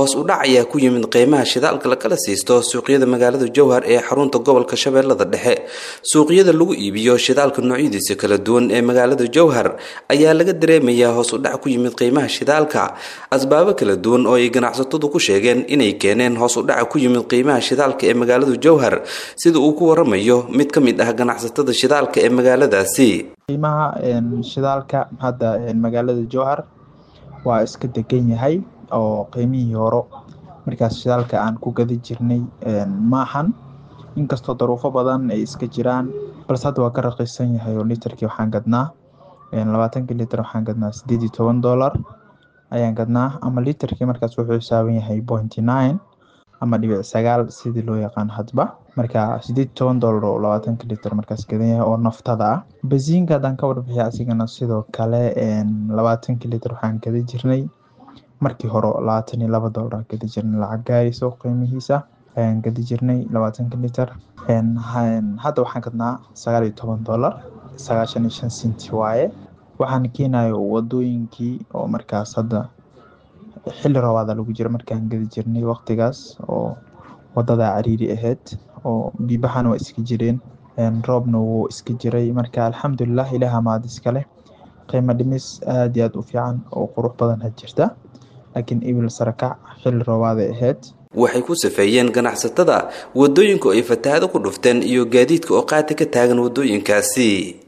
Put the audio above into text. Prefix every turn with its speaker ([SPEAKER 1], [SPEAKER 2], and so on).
[SPEAKER 1] hoos u dhac ayaa ku yimid qiimaha shidaalka lakala siisto suuqyada magaalada jowhar ee xarunta gobolka shabeellada dhexe suuqyada lagu iibiyo shidaalka noocyadiisa kala duwan ee magaalada jowhar ayaa laga dareemayaa hoos u dhac ku yimid qiimaha shidaalka asbaabo kala duwan oo ay ganacsatadu ku sheegeen inay keeneen hoos u dhaca ku yimid qiimaha shidaalka ee magaalada jowhar sida uu ku waramayo mid ka mid ah ganacsatada shidaalka ee magaaladaasi
[SPEAKER 2] qiimaha shidaalka hadda magaalada jowhar waa iska degan yahay oo qiimihii horo markaas shidaalka aan ku gadi jirnay maahan inkastoo daruufo badan ay iska jiraan balse hadda waa ka raqiisan yahay oo litarkii waxaan gadnaa labaatankii litar waxaan gadnaa sideed iyo toban dollar ayaan gadnaa ama litarkii markaas wuxuu xisaaban yahay pointy nine ama dhibic sagaal sidii loo yaqaan hadba marka sideed iyo toban dollar oo labaatanka litar markaas gadan yahay oo naftada ah basiinka haddaan ka warbixiya asigana sidoo kale labaatankii litar waxaan gada jirnay markii hore labaatan iyo laba dollar gadi jirnay lacag gaarayso qiimihiisa ayaan gadi jirnay labaatanka litar hadda waxaan gadnaa sagaal iyo toban dollar sagaashan iyo shan senti waaye waxaan keenayo wadooyinkii oo markaas hadda xilli roobaada lagu jira markaan gadi jirnay waqtigaas oo wadada cariiri ahayd oo biibaxana waa iska jireen roobna wuu iska jiray marka alxamdulilah ilaah maad iskale qiimo dhimis aada iyo aada u fiican oo qurux badan had jirta laakiin ibil sarakac xilli roobaaday ahayd
[SPEAKER 1] waxay ku safeeyeen ganacsatada wadooyinku ay fatahaado ku dhufteen iyo gaadiidka oo qaati ka taagan wadooyinkaasi